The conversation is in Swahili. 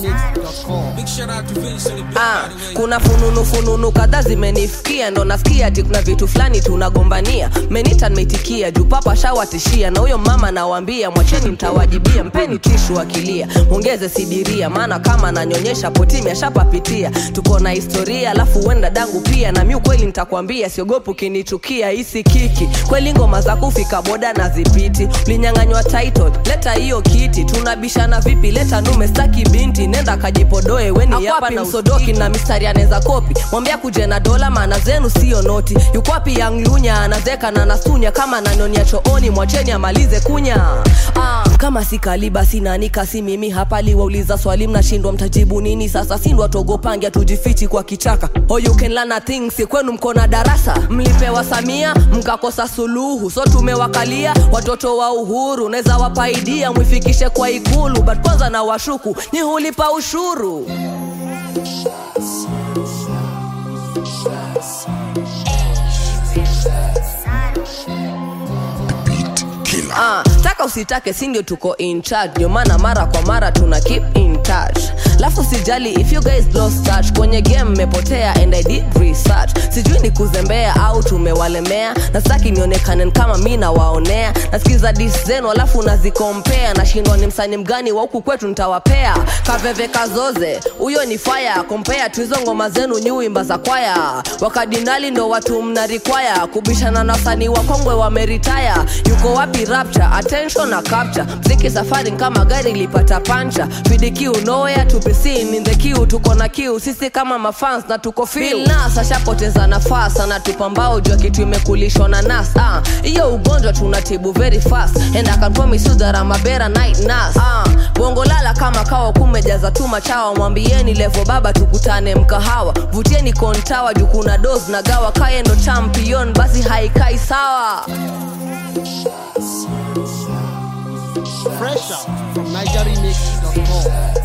NigerRemix.com. Big shout out to Vince on the beat, Ah, by the way. kuna fununu fununu kadhaa zimenifikia ndo nasikia ati kuna vitu fulani tunagombania menita nimeitikia juu papa shawatishia na huyo mama nawambia mwacheni mtawajibia mpeni tishu akilia mwongeze sidiria maana kama nanyonyesha potimi ashapapitia tuko na historia alafu huenda dangu pia na mi ukweli nitakwambia siogopu kinichukia hisi kiki kweli ngoma za kufika boda na zipiti ulinyang'anywa title leta hiyo kiti tunabishana vipi leta nume staki binti nenda kajipodoe weni hapa na usodoki na mistari anaweza kopi mwambia kuje na dola maana zenu sio noti yukwapi yanglunya anazeka na nasunya kama nanyonia chooni mwacheni amalize kunya ah, kama si kaliba sinanika si mimi hapa liwauliza swali mnashindwa mtajibu nini sasa sindwa togopangia tujifichi kwa kichaka oh, you can learn a thing si kwenu mko na darasa mlipewa samia mkakosa suluhu so tumewakalia watoto wa uhuru naweza wapaidia mwifikishe kwa ikulu but kwanza na washuku ni hulipa ushuru Ah, taka usitake si ndio tuko in charge ndio maana mara kwa mara tuna keep in touch lafu sijali if you guys lost touch kwenye game mmepotea and i did research sijui ni kuzembea au tumewalemea na sitaki nionekane kama mi nawaonea nasikiza dis zenu alafu nazikompea nashindwa ni msani mgani wa huku kwetu nitawapea kaveve kazoze huyo ni faya kompea tu hizo ngoma zenu nyuimba za kwaya wakadinali ndo watu mnarikwaya kubishana na wasanii wakongwe wameritaya yuko wapi rapture attention na capture mziki safari kama gari lipata pancha pidq nowhere to be seen in the queue tuko na kiu sisi kama mafans na tuko feel nas ashapoteza nafasi anatupambao jua kitu imekulishwa na nas ah hiyo ugonjwa tunatibu very fast and I can promise you that I'm a better night nurse ah bongo lala kama kawa kumejaza tu machawa mwambieni levo baba tukutane mkahawa vutieni kontawa juu kuna dos na gawa kaye ndo champion basi haikai sawa Fresh out from NigerRemix.com.